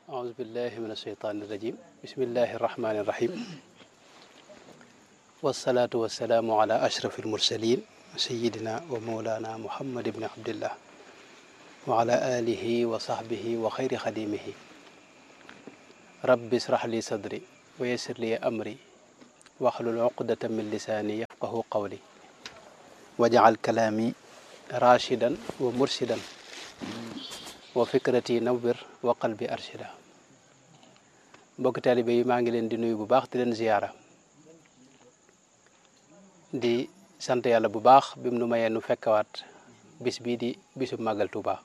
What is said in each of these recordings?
أعوذ بالله من الشيطان الرجيم بسم الله الرحمن الرحيم والصلاة والسلام على أشرف المرسلين سيدنا ومولانا محمد بن عبد الله وعلى آله وصحبه وخير خديمه رب اشرح لي صدري ويسر لي أمري واحلل عقدة من لساني يفقه قولي واجعل كلامي راشدا ومرشدا وفكرتي نور وقلبي أرشدا mbokk taalibe yi maa ngi leen di nuyu bu baax di leen ziyaara di sant yàlla bu baax bi mu nu mayee nu fekkawaat bis bii di bisu màggal Tuuba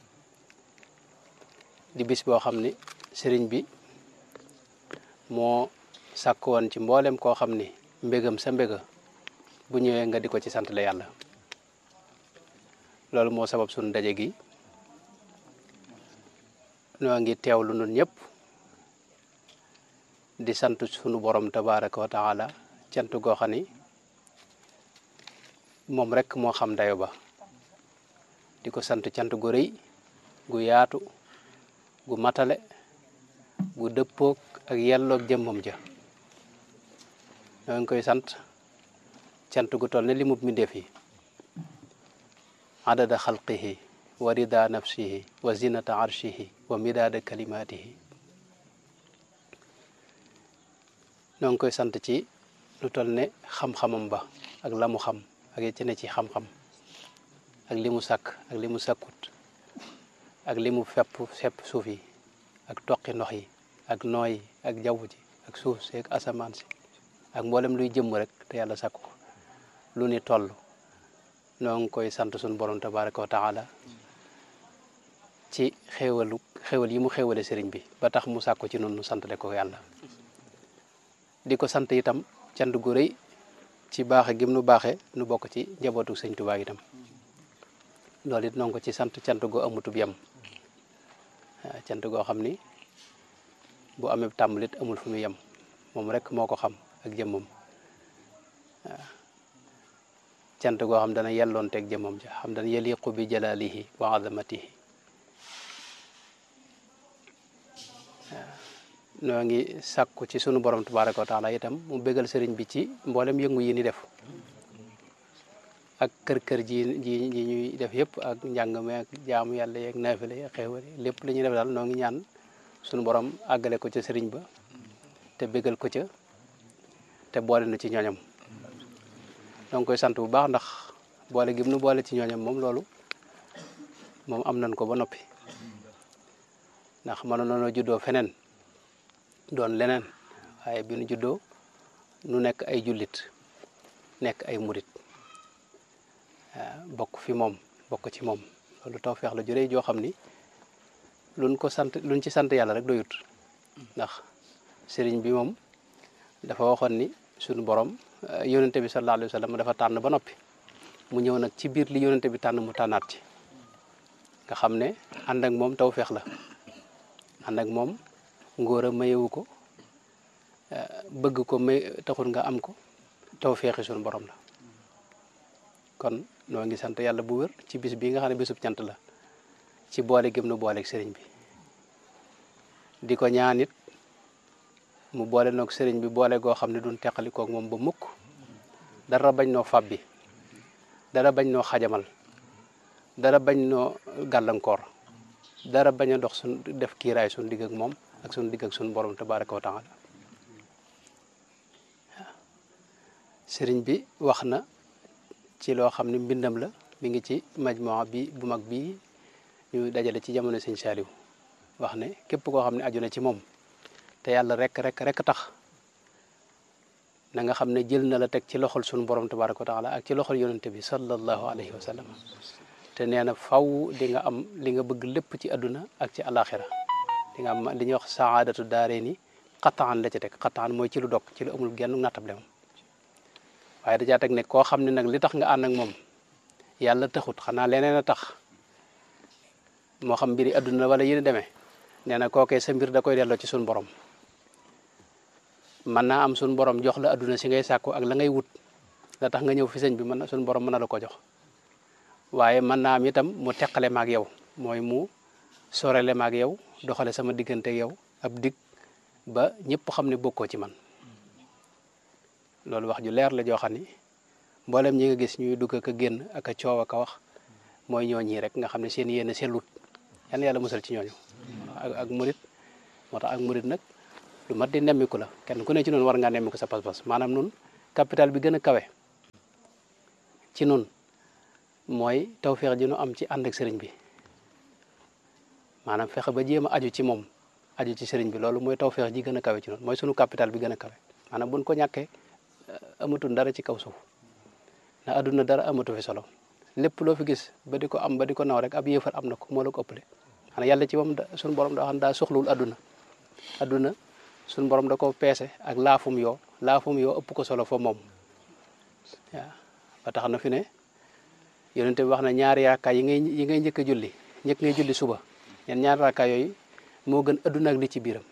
di bis boo xam ni sëriñ bi moo sàkk woon ci mboolem koo xam ni mbégam sa mbéga bu ñëwee nga di ko ci sant la yàlla loolu moo sabab sunu daje gi noo ngi teewlu nun ñëpp di sant sunu borom tabaraka wa taala cant goo xam ni moom rek moo xam dayo ba di ko sant cant gu rëy gu yaatu gu matale gu dëppoog ak yelloog jëmmam ja ñoo ngi koy sant cant gu toll ne li mub mbindéef yi adada xalqihi wa rida nafsihi wa zinata arshihi wa midaada kalimatihi ñoo ngi koy sant ci lu toll ne xam-xamam ba ak la mu xam ak ci ne ci xam-xam ak li mu sàkk ak li mu sàkkut ak li mu fepp sepp suuf yi ak toqi ndox yi ak nooy yi ak jaww ji ak suuf si ak asamaan si ak mboolem luy jëmm rek te yàlla sàkk ko lu ni toll noo ngi koy sant suñu borom tabaraka wa taala ci xéewalu xéewal yi mu xéewale sëriñ bi ba tax mu sàkku ci noonu santale ko yàlla di ko sant itam cant gu rëy ci baaxe gim nu baaxe nu bokk ci njabootu sëñ Tuubaa itam loolu it noo ngi ko ci sant cant goo amutub yem waaw cant goo xam ni bu amee tàmbalit amul fu mu yem moom rek moo ko xam ak jëmmam waaw cant goo xam dana yelloon teeg jëmmam ja xam dana yaliqu bi jalalihi wa azamatihi noo ngi sàkku ci sunu borom tabaraka wa taala itam mu bégal sëriñ bi ci mboolem yëngu yi ni def ak kër-kër ji ji ji ñuy def yëpp ak njàng mi ak jaamu yàlla yeeg naafile yeeg xéewal lépp li ñuy def daal noo ngi ñaan sunu borom àggale ko ca sëriñ ba te bégal ko ca te boole na ci ñooñam noo ngi koy sant bu baax ndax boole gim nu boole ci ñooñam moom loolu moom am nañ ko ba noppi ndax mënoon nañoo juddoo feneen doon leneen waaye bi nu juddoo nu nekk ay jullit nekk ay murit bokk fi moom bokk ci moom loolu tawfeex la jëree joo xam ni luñ ko sant luñ ci sant yàlla rek doyut ndax sëriñ bi moom dafa waxoon ni suñu borom yonente bi sallallahu alayhi wa sallam dafa tànn ba noppi mu ñëw nag ci biir li yonente bi tànn mu tànnaat ci nga xam ne ànd ak moom tawfeex la ànd ak moom ngóor a mayewu ko bëgg ko may taxul nga am ko taw feexi suñu borom la kon noo ngi sant yàlla bu wér ci bis bi nga xam ne bisub cant la ci boole gëm nu booleeg sëriñ bi di ko ñaan it mu boole noog sëriñ bi boole goo xam ne duñ teqali koog moom ba mukk dara bañ noo fab bi dara bañ noo xajamal dara bañ noo gàllankoor dara bañ a dox suñ def kiiraay suñ digg ak moom ak suñu digg ak suñu borom tabaraka wa taala sëriñ bi wax na ci loo xam ne mbindam la mi ngi ci majmua bi bu mag bi ñu dajale ci jamono sëñ Saaliw wax ne képp koo xam ne aju na ci moom te yàlla rek rek rek tax na nga xam ne jël na la teg ci loxol suñu borom tabaraka wa taala ak ci loxol yonente bi sallallahu alayhi wa sallam te nee na faw di nga am li nga bëgg lépp ci àdduna ak ci alaxira di nga am li ñuy wax saadatu daaree ni xataan la ci teg xataan mooy ci lu dog ci lu amul genn nattable moom waaye dajaa teg ne koo xam ne nag li tax nga ànd ak moom yàlla taxut xanaa leneen a tax moo xam mbiri àdduna wala yéen demee nee na kookee sa mbir da koy delloo ci suñu borom mën naa am suñu borom jox la àdduna si ngay sàkku ak la ngay wut la tax nga ñëw fi sëñ bi mën na suñu borom mën na la ko jox waaye mën naa am itam mu teqale maag yow mooy mu sorele maag yow doxale sama diggante yow ab dig ba ñëpp xam ne bokkoo ci man loolu wax ju leer la joo xam ni mboolem ñi nga gis ñuy dugg ak a génn ak a coow ak a wax mooy ñooñi rek nga xam ne seen yéene sellut yan yàlla musal ci ñooñu ak ak murit moo tax ak murit nag lu mat di nemmiku la kenn ku ne ci noonu war ngaa nemmiku sa pas-pas maanaam nun capital bi gën a kawe ci nun mooy tawféex ji nu am ci ànd ak sëriñ bi maanaam fexe ba jéem a aju ci moom aju ci sëriñ bi loolu mooy tawféex ji gën a kawe ci noonu mooy sunu capital bi gën a kawe maanaam buñ ko ñàkkee amatul dara ci kaw suuf na adduna dara amatu fi solo lépp loo fi gis ba di ko am ba di ko naw rek ab yéefar am na ko moo la ko ëppale xanaa yàlla ci moom da suñu borom daa xam daa soxlawul adduna adduna suñu borom da ko peese ak laafum yoo laafum yoo ëpp ko solo fa moom waaw ba tax na fi ne yonente bi wax na ñaari raakaay yi ngay yi ngay njëkk a julli njëkk ngay julli suba ñen ñaari raakaay yooyu moo gën adduna ak li ci biiram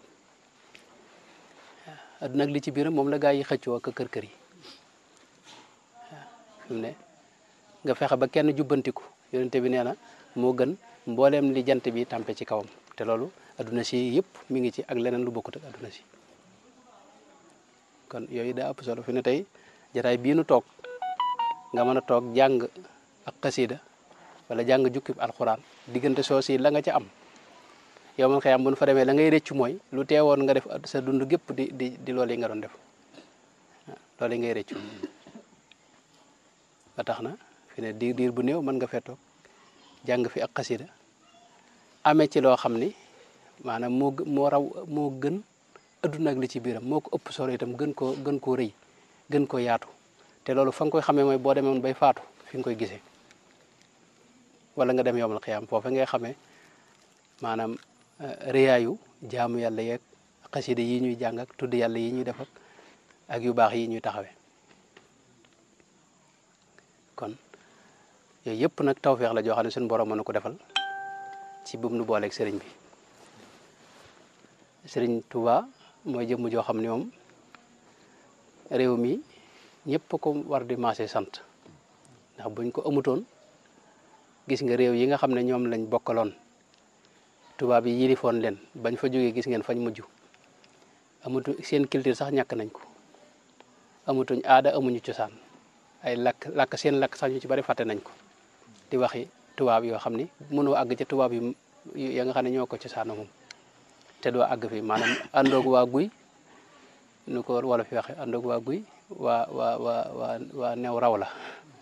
waaw adduna ak li ci biiram moom la gaa yi xëccoo ak kër kër yi waaw fi mu ne nga fexe ba kenn jubbantiku yonente bi nee na moo gën mbooleem li jant bi tàmpe ci kawam te loolu adduna si yëpp mi ngi ci ak leneen lu bokkut ak adduna si kon yooyu daa ëpp solo fi ne tey jataay bii nu toog nga mën a toog jàng ak xasida wala jàng jukkib alxuraan diggante soo si la nga ca am yow man xëy am bu nu fa demee la ngay rëccu mooy lu teewoon nga def sa dund gépp di di di loolu yi nga doon def loolu yi ngay rëccu ba tax na fi ne diir diir bu néew mën nga fee toog jàng fi ak xasida amee ci loo xam ni maanaam moo moo raw moo gën adduna ak li ci biiram moo ko ëpp solo itam gën koo gën koo rëy gën koo yaatu te loolu fa nga koy xamee mooy boo demee woon bay faatu fi nga koy gisee wala nga dem yowmal xiyaam foofa ngay xamee maanaam rëyaayu jaamu yàlla yeeg xasida yi ñuy jàng ak tudd yàlla yi ñuy def ak ak yu baax yi ñuy taxawee kon yooyu yëpp nag tawféex la joo xam ne suñu borom mën na ko defal ci bum nu booleeg sëriñ bi sëriñ Touba mooy jëmm joo xam ne moom réew mi ñëpp ko war di maase sant ndax buñ ko amutoon gis nga réew yi nga xam ne ñoom lañ bokkaloon tubaab yi yilifoon leen bañ fa jógee gis ngeen fañ mujj amatu seen culture sax ñàkk nañ ko amatuñ aada amuñu cosaan ay lakk lakk seen lakk sax ñu ci bari fàtte nañ ko di waxi tubaab yoo xam ni mënoo àgg ca tubaab yi ya nga xam ne ñoo ko cosaana moom te doo àgg fi maanaam àndoog waa guy nu ko wala fi waxe àndoog waa guy waa waa waa waa waa new raw la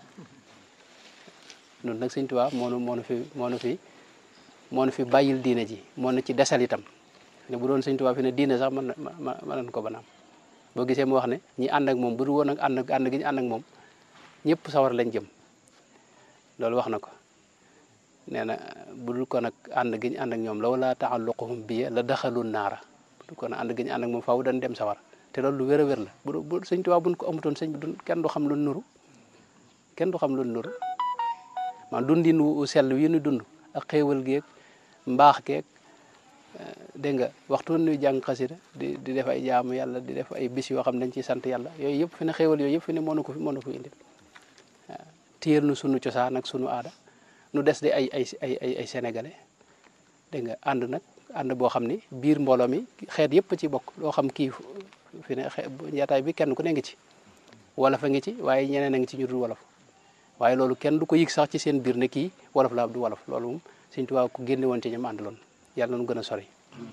noonu nag sëñ Tuubaa moo nu moo nu fi moo nu fi moo nu fi bàyyil diine ji moo nu ci desal itam ne bu doon sëñ Tuubaa fi ne diine sax mën na mën nañ ko banaam boo gisee mu wax ne ñi ànd ak moom bu du woon ak ànd ànd gi ñu ànd ak moom ñëpp sawar lañ jëm loolu wax na ko nee na bu dul ko nag ànd gi ñu ànd ak ñoom law laa taalluquhum bi la daxalu naara bu dul ko nag ànd gi ñu ànd ak moom faaw dañ dem sawar te loolu lu wér a wér la bu bu sëñ Tuubaa buñ ko amutoon sëñ bi du kenn du xam lu nuru kenn du xam lu nuru man dundin wu sell wi ñu dund ak xéewal geeg mbaax geeg dégg nga waxtu nuy jàng xasida di di def ay jaamu yàlla di def ay bis yoo xam ne dañ ciy sant yàlla yooyu yëpp fi ne xéewal yooyu yëpp fi ne moo nu ko fi moo nu ko indi waaw téyel nu sunu cosaan ak sunu aada nu des di ay ay ay ay ay sénégalais dégg nga ànd nag ànd boo xam ni biir mbooloo mi xeet yëpp ci bokk loo xam kii fi ne xe njaataay bi kenn ku ne ngi ci wolof a ngi ci waaye ñeneen a ngi ci ñu dul wolof waaye loolu kenn du ko yëg sax ci seen biir ne kii wolof la du wolof loolu moom sëñ Tuubaa ko génne woon ci ñoom àndaloon yàlla nañu gën a sori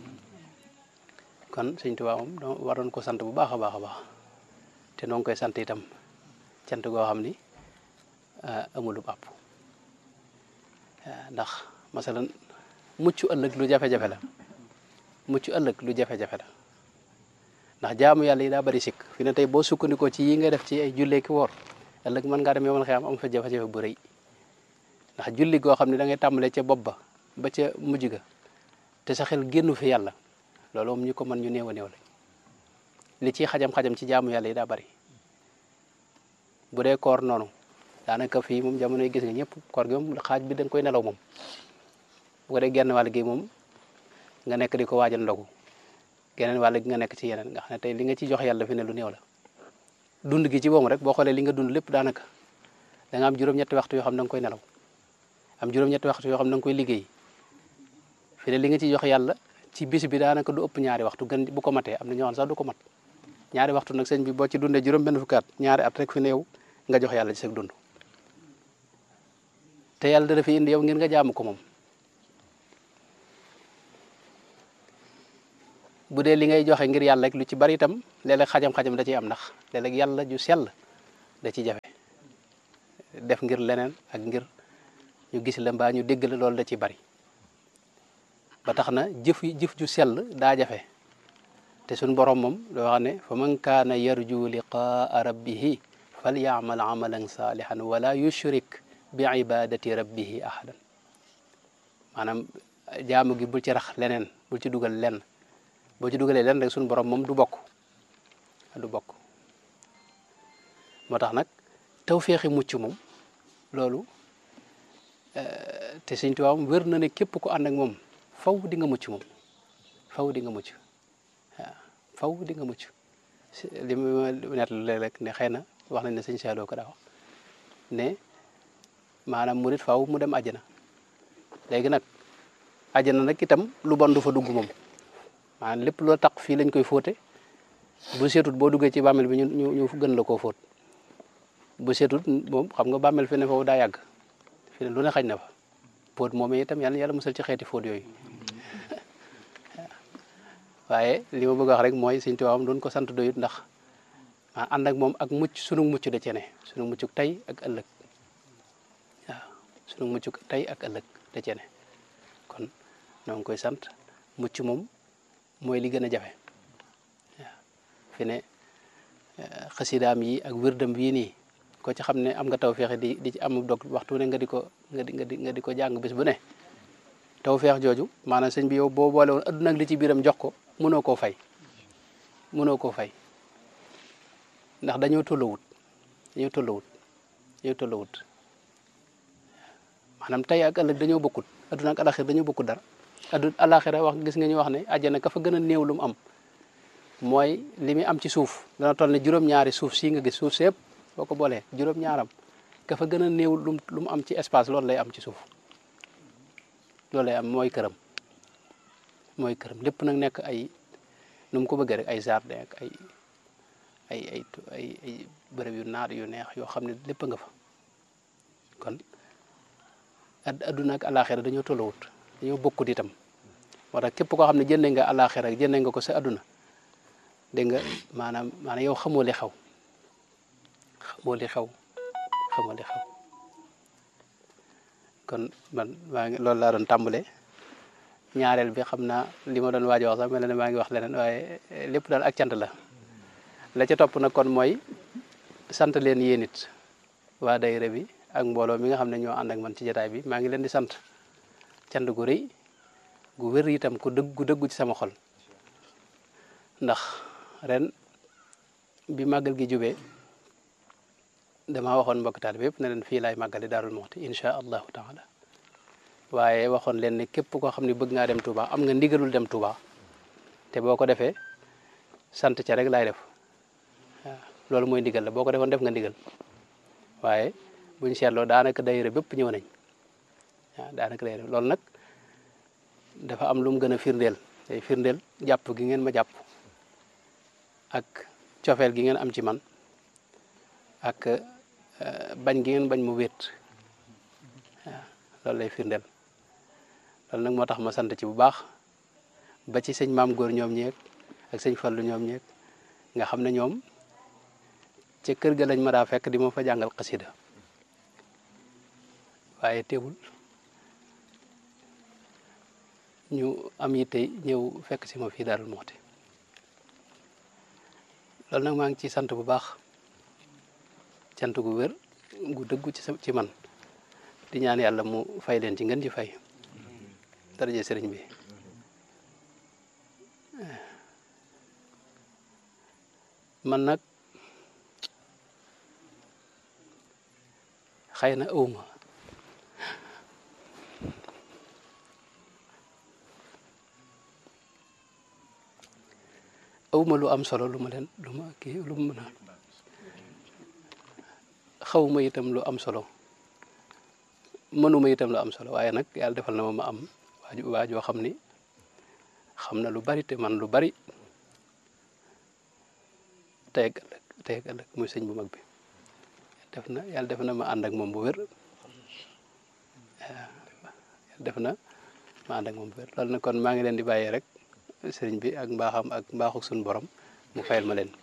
kon sëñ Tuubaa moom doo waroon ko sant bu baax a baax a baax te noo ngi koy sant itam cant goo xam ni amul àpp ndax masalan mucc ëllëg lu jafe-jafe la mucc ëllëg lu jafe-jafe la ndax jaamu yàlla yi daa bari sikk fi ne tey boo sukkandikoo ci yi nga def ci ay jullee ki woor ëllëg mën ngaa dem yomal xiyam am fa jafe-jafe bu rëy ndax julli goo xam ne da ngay tàmbalee ca bopp ba ba ca mujj ga te sa xel génnu fi yàlla loolu moom ñu ko mën ñu néew a néew la li ciy xajam-xajam ci jaamu yàlla yi daa bari bu dee koor noonu daanaka fii moom jamono yi gis nga ñëpp koor gi moom xaaj bi da nga koy nelaw moom bu ko dee genn wàll gi moom nga nekk di ko waajal ndogu geneen wàll gi nga nekk ci yeneen nga xam ne tey li nga ci jox yàlla fi ne lu néew la dund gi ci boobu rek boo xoolee li nga dund lépp daanaka da nga am juróom-ñetti waxtu yoo xam ne da nga koy nelaw am juróom-ñetti waxtu yoo xam ne da nga koy liggéey fi ne li nga ci jox yàlla ci bis bi daanaka du ëpp ñaari waxtu gën bu ko matee am na ñoo xam sax du ko mat ñaari waxtu nag sëñ bi boo ci dundee juróom benn fukki at ñaari at rek fi ne yow nga jox yàlla ci sa dund te yàlla dana fi indi yow ngir nga jaamu ko moom bu dee li ngay joxe ngir yàlla rek lu ci bari itam léeg-léeg xajam-xajam da ciy am ndax léeg-léeg yàlla ju sell da ci jafe def ngir leneen ak ngir ñu gis la mbaa ñu dégg la loolu da ci bari ba tax na jëf yi jëf ju sell daa jafe te suñ borom moom doo wax ne fa man kaana yarju liqaa rabbihi fal yaamal amalan saalihan wala yushrik bi ibadati rabbihi ahadan maanaam jaamu gi bul ci rax leneen bul ci dugal lenn boo ci dugalee lenn rek suñu borom moom du bokk du bokk moo tax nag tawféexi mucc moom loolu te Sëñ Tuubaa wér na ne képp ku ànd ak moom faw di nga mucc moom faw di nga mucc waaw faw di nga mucc li ma nett léeg-léeg ne xëy na wax nañ ne sëñ Saaloo ko daa wax ne maanaam murit faw mu dem àjjana léegi nag àjjana nag itam lu bon du fa dugg moom maanaam lépp loo tax fii lañ koy fóote bu seetut boo duggee ci bàmmeel bi ñu ñu ñu gën la koo fóot bu seetut moom xam nga bàmmeel fi ne foofu daa yàgg fi ne lu ne xañ na fa fóot moom itam yàlla yàlla musal ci xeeti fóot yooyu waaye li ma bëgg wax rek mooy Sëñ Tuubaa doon ko sant doyut ndax maa ànd ak moom ak mucc sunu mucc da cene sunu muccuk tey ak ëllëg waaw sunu muccuk tey ak ëllëg da cene kon noo ngi koy sant mucc moom mooy li gën a jafe waaw fi ne xasidaam yi ak wërdam bii nii ko ci xam ne am nga tawfeex di di ci am dog waxtu ne nga di ko nga di nga di nga di ko jàng bis bu ne tawfeex jooju maanaam sëñ bi yow boo boole woon adduna ak li ci biiram jox ko mënoo koo fay mënoo koo fay ndax dañoo tollawut dañoo tollawut dañoo tollawut maanaam tey ak ëllëg dañoo bokkut adduna ak alaxir dañoo bokkut dara addu alaxira wax gis nga ñu wax ne àjjana ka fa gën a néew lu mu am mooy li muy am ci suuf dana toll ne juróom-ñaari suuf sii nga gis suuf sépp boo ko boolee juróom-ñaaram ka fa gën a néew lu lu mu am ci espace loolu lay am ci suuf loolu lay am mooy këram mooy këram lépp nag nekk ay nu mu ko bëggee rek ay jardin ak ay ay ay ay ay bërëb yu naat yu neex yoo xam ne lépp nga fa kon adduna ak alaxira dañoo tollawut dañoo bokkut itam moo tax képp koo xam ne jëndee nga alaxira ak jëndee nga ko sa adduna dégg nga maanaam maanaam yow xamoo li xew xamoo li xew xamoo li xew kon man maa ngi loolu laa doon tàmbale ñaareel bi xam naa li ma doon waaj wax sax mel na ne maa ngi wax leneen waaye lépp daal ak cant la la ca topp nag kon mooy sant leen yéen it waa daayira bi ak mbooloo mi nga xam ne ñoo ànd ak man ci jotaay bi maa ngi leen di sant cant gu rëy gu wér itam ku dëgg gu dëggu ci sama xol ndax ren bi màggal gi jubee damaa waxoon mbokk taal bi yëpp ne leen fii laay màggale Daarul Muxti incha allahu taala waaye waxoon leen ne képp koo xam ne bëgg ngaa dem Touba am nga ndigalul dem Touba te boo ko defee sant ca rek laay def waaw loolu mooy ndigal la boo ko defoon def nga ndigal waaye buñ seetloo daanaka daayira bépp ñëw nañ waaw daanaka daayira loolu nag dafa am lu mu gën a firndeel day firndeel jàpp gi ngeen ma jàpp ak cofeel gi ngeen am ci man ak bañ gi ngeen bañ mu wéet waaw loolu lay firndeel loolu nag moo tax ma sant ci bu baax ba ci sëñ maam góor ñoom ñeeg ak sëñ fallu ñoom ñeeg nga xam ne ñoom ca kër ga lañ ma daa fekk di ma fa jàngal xasida waaye teewul ñu am yitte ñëw fekk si ma fii Daarul Muxti loolu nag maa ngi ci sant bu baax cant gu wér gu dëggu ci ci man di ñaan yàlla mu fay leen ci ngeen ci fay daraje sëriñ bi man nag xëy na awma awma lu am solo lu ma leen lu ma kii lu ma mën a xawma itam lu am solo mënuma itam lu am solo waaye nag yàlla defal na ma ma am waaju waajoo xam ni xam na lu bari te man lu bari tey ak ëllëg tey ak ëllëg muy sëñ bu mag bi def na yàlla def na ma ànd ak moom bu wér yàlla def na ma ànd ak moom bu wér loolu nag kon maa ngi leen di bàyyee rek sëriñ bi ak mbaaxam ak mbaaxu suñu borom mu fayal ma leen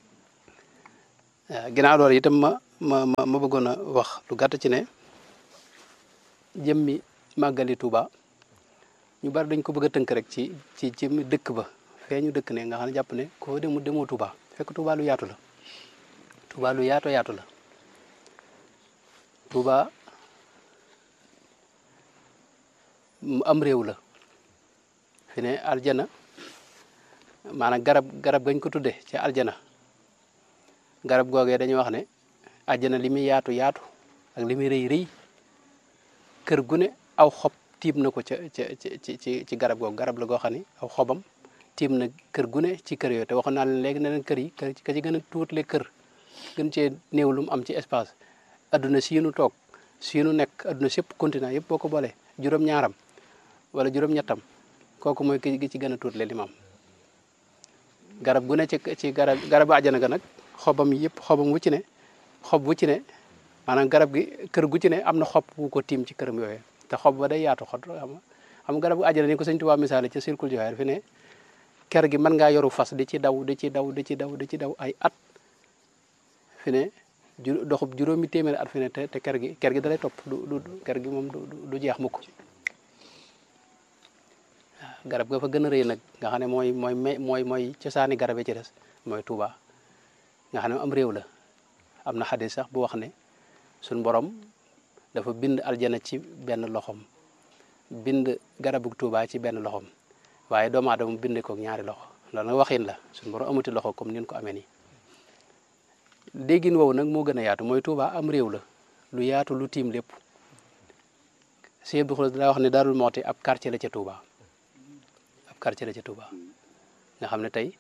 ginnaaw loolu itam ma ma ma ma bëggoon a wax lu gàtt ci ne jëmmi màggali Tuuba ñu bari dañ ko bëgg a tënk rek ci ci jëmmi dëkk ba fee ñu dëkk ne nga xam ne jàpp ne koo demu demoo Tuuba fekk Tuuba lu yaatu la Tuuba lu yaato yaatu la Tuuba am réew la fi ne aljana maanaam garab garab gañ ko tudde ci aljana garab googee dañuy wax ne aljana li muy yaatu yaatu ak li muy rëy rëy kër gu ne aw xob tiim na ko ca ca ci ci ci garab googu garab la goo xam ne aw xobam tiim na kër gu ne ci kër yooyu te waxoon naa leen léegi ne leen kër yi kër ka ci gën a tuutle kër gën cee néew lu mu am ci espace adduna si nu toog si nu nekk adduna si yëpp continent yëpp boo ko boolee juróom-ñaaram wala juróom-ñettam kooku mooy ki ci gën a tuutle li mu am garab gu ne ci ci garab garabu àjjana ga nag xobam yëpp xobam wu ci ne xob wu ci ne maanaam garab gi kër gu ci ne am na xob wu ko tiim ci këram yooyu te xob ba day yaatu xot xam xam garab gu àjjana ni ko sëñ Tuubaa misaale ci circule joxeer fi ne ker gi mën ngaa yoru fas di ci daw di ci daw di ci daw di ci daw ay at fi ne ju doxub juróomi téeméeri at fi ne te te ker gi ker gi dalay topp du du ker gi moom du du jeex mukk garab ga fa gën a rëy nag nga xam ne mooy mooy mooy mooy cosaani garab yi ci des mooy Tuuba nga xam ne am réew la am na xadis sax bu wax ne suñ borom dafa bind aljana ci benn loxom bind garabu Tuuba ci benn loxom waaye doomu aadama bind ko ñaari loxo loolu nag waxin la suñ borom amuti loxo comme nin ko amee nii déggin woowu nag moo gën a yaatu mooy Tuuba am réew la lu yaatu lu tiim lépp Sëñ Abdou Khoudoss daa wax ne Daarul Muxti ab quartier la ca Tuuba ab quartier la ca Tuuba nga xam ne tey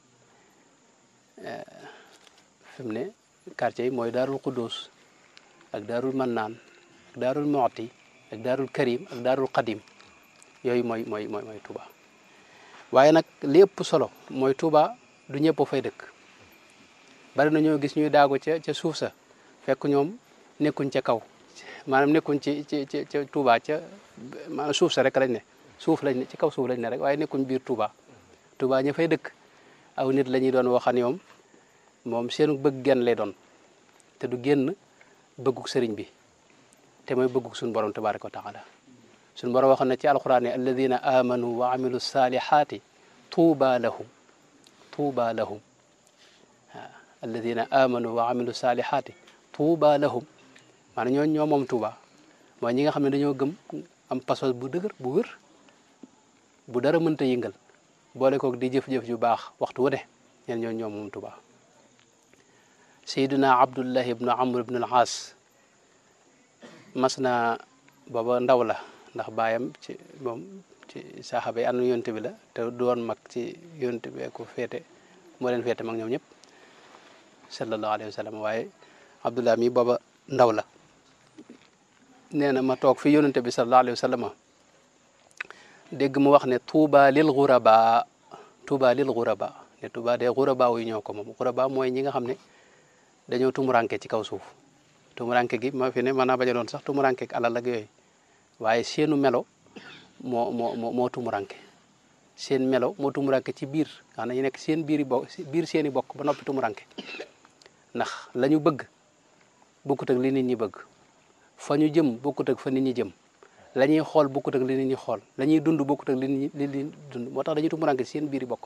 fi mu ne quartier yi mooy Daarul Xuddus ak Daarul Mannaan ak Daarul Muxti ak Daarul Karim ak Daarul Qadim yooyu mooy mooy mooy mooy Tuuba waaye nag li ëpp solo mooy Tuuba du ñëpp fay dëkk bari na ñoo gis ñuy daago ca ca suuf sa fekk ñoom nekkuñ ca kaw maanaam nekkuñ ci ci ci ca Tuuba ca maanaam suuf sa rek lañ ne suuf lañ ne ci kaw suuf lañ ne rek waaye nekkuñ biir Tuuba Tuuba ña fay dëkk aw nit la ñuy doon waxan ñoom moom seenu bëgg genn lay doon te du génn bëgguk sëriñ bi te mooy bëgguk suñu borom tabaraka wa taala suñu borom waxoon na ci alquran ne alladina amanu wa amilu salihati tuuba lahum tuuba lahum waaw alladina amanu wa amilu salihati tuuba lahum maanaam ñoo ñoo moom tuuba mooy ñi nga xam ne dañoo gëm am pasos bu dëgër bu wér bu dara mënta yëngal boole koog di jëf-jëf ju baax waxtu wu ne ñeen ñoo ñoo moom tuuba sayduna abdullah ibnu amr ibnu al aas mas na booba ndaw la ndax baayam ci moom ci saxaaba yi ànd yonte bi la te doon mag ci yonte bi ko féete moo leen féete mag ñoom ñëpp sallallahu alayhi wa sallam waaye abdullah mi booba ndaw la nee na ma toog fi yonente bi sallallahu alayhi wa sallam dégg mu wax ne tuuba lil ghuraba tuuba lil ghuraba ne tuuba de ghuraba yu ñoo ko moom ghuraba mooy ñi nga xam ne dañoo tumuranke ci kaw suuf tumuranke gi ma fi ne mën naa bañ a doon sax tumuranke ak alal ak yooyu waaye seenu melo moo moo moo moo tumuranke seen melo moo tumuranke ci biir nga xam ne ñu nekk seen biir bo biir seen i bokk ba noppi tumuranke ndax la ñu bëgg bokkut ak li nit ñi bëgg fa ñu jëm bokkut ak fa nit ñi jëm la ñuy xool bokkut ak li nit ñi xool la ñuy dund bokkut ak li nit ñi li ñuy dund moo tax dañuy tumuranke ci seen biir i bokk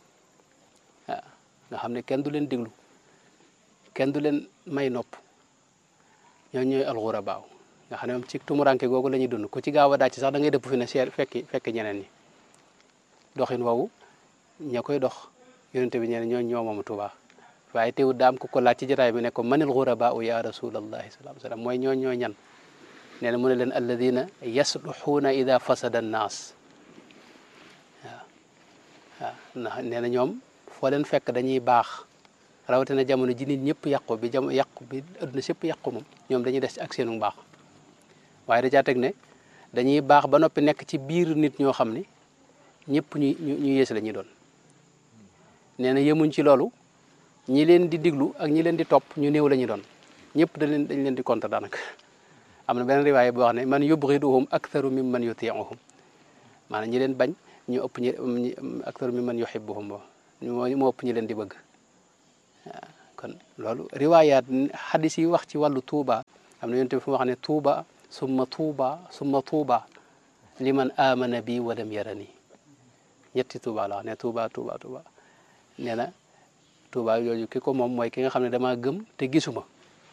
waaw nga xam ne kenn du leen déglu kenn du leen may nopp ñoo ñooy alxura baaw nga xam ne moom ci tumuranke googu la ñuy dund ku ci gaaw a dàcc sax da ngay dëpp fi ne seet fekki fekk ñeneen ñi doxin woowu ña koy dox yonente bi ñeneen ñoo ñoo moom Tuuba waaye teewul daam ku ko laaj ci jotaay bi ne ko manil xuraba u ya rasulallahi sallallahu alayhi wa sallam mooy ñoo ñoo ñan nee na mu ne leen alladina yasluxuuna ida fasada annaas waaw waaw ndax nee na ñoom foo leen fekk dañuy baax rawatina jamono ji nit ñëpp yàqu bi jam yàqu bi adduna sépp yàqu moom ñoom dañuy des ci ak seenu baax waaye da caa teg ne dañuy baax ba noppi nekk ci biir nit ñoo xam ni ñëpp ñu ñu ñu yées la ñuy doon nee na yemuñ ci loolu ñi leen di diglu ak ñi leen di topp ñu néew la ñuy doon ñëpp dañ leen dañ leen di contre daanaka am na beneen riwaay boo xam ne man yubghiduhum aktharu min man yuti'uhum maanaam ñi leen bañ ñu ëpp ñi aktharu min man yuhibbuhum bo moo moo ëpp ñi leen di bëgg waaw kon loolu riwaayaat xadis yi wax ci wàllu tuuba am na yonent bi fu mu wax ne tuuba summa tuuba summa tuuba liman amana bi wa lam yarani ñetti tuuba la wax ne tuuba tuuba tuuba nee na tuuba yooyu ki ko moom mooy ki nga xam ne damaa gëm te gisuma